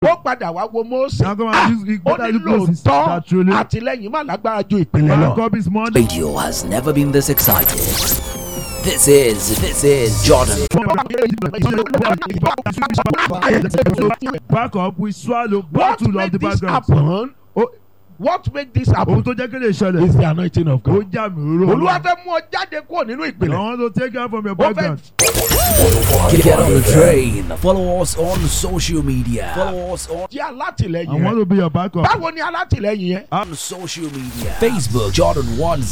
ó padà wá wo Mósè Now come Ah, and use it ó better ní use Moses lóòótọ́ that truly àtìlẹ́yìn má lágbára ju ìpìlẹ̀ lọ. backup is more Radio has never been this excited. This is, this is Jordan. backup we swallow What bottle of made the this background. happen? Oh, What made this ohun happen? tó jẹ́ kí lè ṣẹlẹ̀ Is the anointing of ó God. jà mí ró. Olúwa fẹ́ mú ọ jáde kúrò nínú I ìpìlẹ̀. want to take out from your Ó fẹ́ background. Get on the train. Follow us on social media. Follow us on, jẹ́ I alátìlẹ́yìn want rẹ̀. to be your backup. Báwo ni alátìlẹ́yìn yẹn? on social media. Facebook Jordan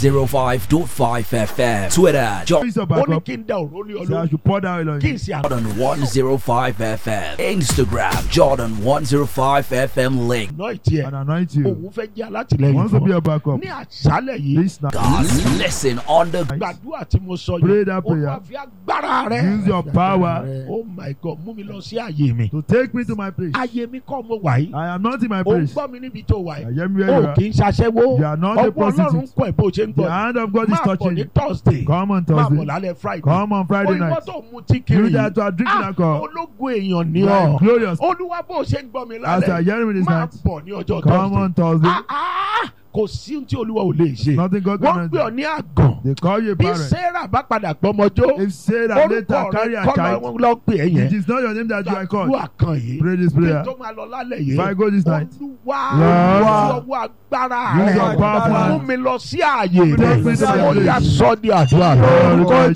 105.5 FM. Twitter Jordan Please your Ó ní backup. kí n da òró lé Say I olórí. should pour down on Kí you. n ṣe àná. 105 FM. Instagram Jordan 105 FM link. ìtì ẹ̀. and anoint you. Òun fẹ́ jẹ́ I alátìlẹ́yìn want to be fún ọ. your backup. Ní àṣálẹ̀ yìí, This now. God's listen on the gbàdúrà tí mo sọ Pray yìí. that Olúwa prayer. fi agbára rẹ̀. Use your power Oh my God, mú mi lọ sí àyè mi. to take me to my place. Àyè mi kọ́ mo wà yìí. I am not in my Ó ń place. gbọ́ mi níbi tó wà I yìí. am where you O are. kì í ṣaṣẹ́wó. You are not a Ọwọ́ Ọlọ́run ń prostitute. kọ́ ẹ̀ bó ṣe ń The gbọ́. hand of God is Máa bọ̀ touching ní you. Thursday. Come on Máa bọ̀ Thursday. lálẹ́ Friday. Come on Friday Olúwa night. tó mú tí You kiri. that are drinking Ah, alcohol. ológun èèyàn ní You are ọ. glorious. Olúwa bó ṣe ń gbọ́ mi As I lálẹ́. hear me this Máa night. bọ̀ ní ọjọ́ Come on Thursday. Ah, ah, Kò sí ohun tí Olúwa ò lè ṣe. Nothing God Wọ́n can gbé ọ do. ní àgàn. They call you a Bí parent. Sarah bá padà gbọ́mọjó. If Sarah Orúkọ later carry rẹ̀ a kọ́ child, lọ́ lọ́ pè é it yẹn. is not your name that you are called. Gbàdúrà kan yìí. Pray this Kí n prayer. tó máa lọ lálẹ́ If I yìí. go this night, Olúwa Lord, fi ọwọ́ agbára use your rẹ̀ powerful mú hand. mi lọ sí ààyè Take me to rẹ̀. my Ó place. yá sọ́ di àdúrà lọ. Orúkọ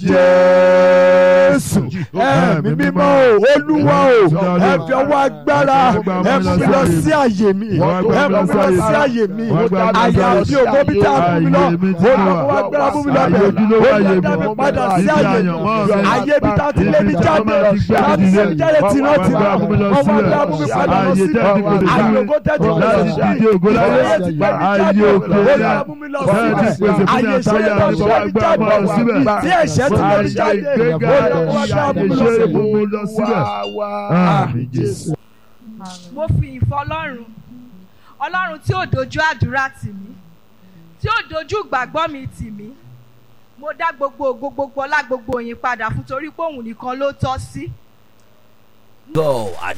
Jésù. ẹ̀mí mímọ́ o olúwa o ẹ fi ọwọ́ agbára ẹ mú mi lọ sí àyè mi ẹ mú mi lọ sí àyè mi àyà bí ògbó bí tá a mú mi lọ olùkọ́ agbára mú mi lọ bẹ̀ olùdá mi padà sí àyè mi àyè bí tá a ti lé mi jáde láti ṣe jáde tìrántìrá ọmọ agbára mú mi padà lọ sí àyè ògbó tẹ́tí mi lọ sí àyè ti gbé mi jáde olùdá mú mi lọ sí àyè ìṣẹ́yẹ tó ṣe mi jáde tí ẹ̀ṣẹ̀ ti lé mi jáde olùkọ́ agbára mú mi lọ sí Wá wá Àmín Jésù. mo fi ìfọ́ ọlọ́run ọlọ́run tí ò dojú àdúrà tì mí tí ò dojú ìgbàgbọ́ mi tì mí mo dá gbogbo ògo gbogbo ọlá gbogbo yín padà fún torí pé òun nìkan ló tọ́ sí. Go at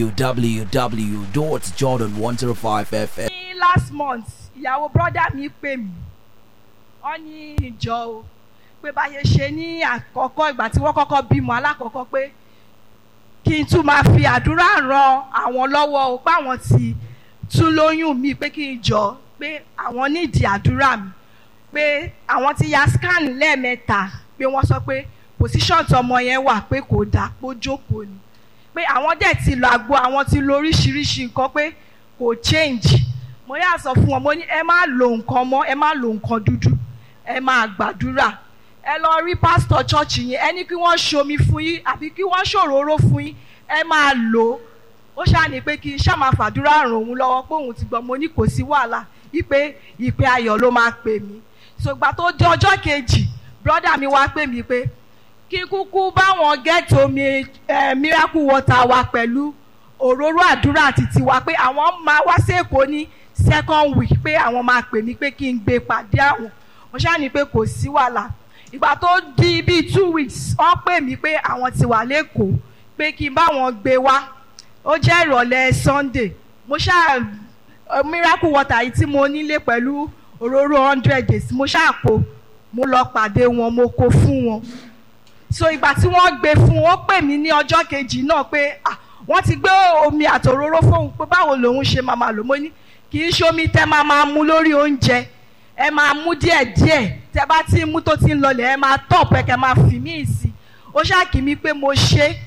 www.jordan105fm. ní last month ìyàwó brọ́dà mi pè mí wọ́n ní ìjọ o pé báyé ṣe ní àkọ́kọ́ ìgbà tí wọ́n kọ́kọ́ bímọ alákọ̀ọ́kọ́ pé kí n tún máa fi àdúrà ran àwọn lọ́wọ́ o pé àwọn ti tún lóyún mi pé kí n jọ pé àwọn nídìí àdúrà mi pé àwọn ti ya scan lẹ́ẹ̀mẹ́ta pé wọ́n sọ pé position tọmọ yẹn wà pé kò dáa pé ó jókòó ni pé àwọn dẹ̀ ti lo àgbo àwọn ti lo oríṣiríṣi nǹkan pé kò change mo yà sọ fún wọn mo ní ẹ má lo nǹkan mọ́ ẹ má lo nǹkan dúdú ẹ máa gbàdúrà ẹ lọ rí pásítọ̀ chọ́ọ̀chì yẹn ẹ ní kí wọ́n ṣomi fún yín àbí kí wọ́n ṣòróró fún yín ẹ máa lò ó ó ṣàní pé kí n ṣáà máa fàdúrà ràn òun lọ́wọ́ pé òun ti gbọ́ mo ní kò sí wàhálà wípé ìpè ayọ̀ ló máa pè mí ṣùgbọ́n tó dé ọjọ́ kejì brọ́dà mi wá pè mí pé kí kúkú báwọn gẹ́ẹ̀tì omi eh, miracle water wa pẹ̀lú òróró àdúrà àti tiwa pé àwọn máa wá sí èkó ní second week pé àwọn máa pè mí pé kí n gbé pàdé àwọn mo ṣáà ní pé kò sí wàhálà ìgbà tó di bíi two weeks wọ́n pè mí pé àwọn ti wà lẹ́kọ̀ọ́ pé kí n bá wọn gbé wá ó jẹ́ ìrọ̀lẹ́ sunday mo ṣáà eh, miracle water yìí tí mo nílé pẹ̀lú òróró hundred days mo ṣáà kó mo lọ pàdé wọn mo kó fún wọn so ìgbà tí wọ́n gbé fún un ó pè mí ní ọjọ́ kejì náà pé ah wọ́n ti gbé omi àtòróró fóun pé báwo lòun ṣe máa máa lò mo ní kì í ṣe omi tẹ́ máa máa mu lórí oúnjẹ ẹ máa mú díẹ̀díẹ̀ tẹ́ bá ti ń mú tó ti ń lọlẹ̀ ẹ máa tọ̀ pẹ́ kẹ́ máa fi mí sí i ó ṣáàkì mí pé mo ṣe é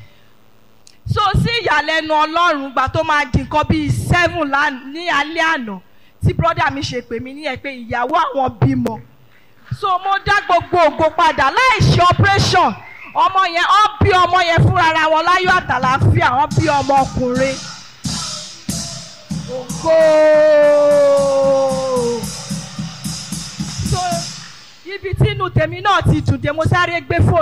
so sí ìyàlẹ́nu ọlọ́run gbà tó máa di nǹkan bíi seven lán- ní alẹ́ àná tí brọ́dà mi ṣe pè mí ní ẹ pé ìyàwó àwọn bímọ so mo dá gbogbo ògo padà láì ṣe operation ọmọ yẹn ọ bí ọmọ yẹn fúnra ra wọn láyọ̀ àtàlàáfíà wọn bí ọmọ ọkùnrin ògo so ibi tí inú tèmi náà ti dùn dé mo sáré gbé fóònù.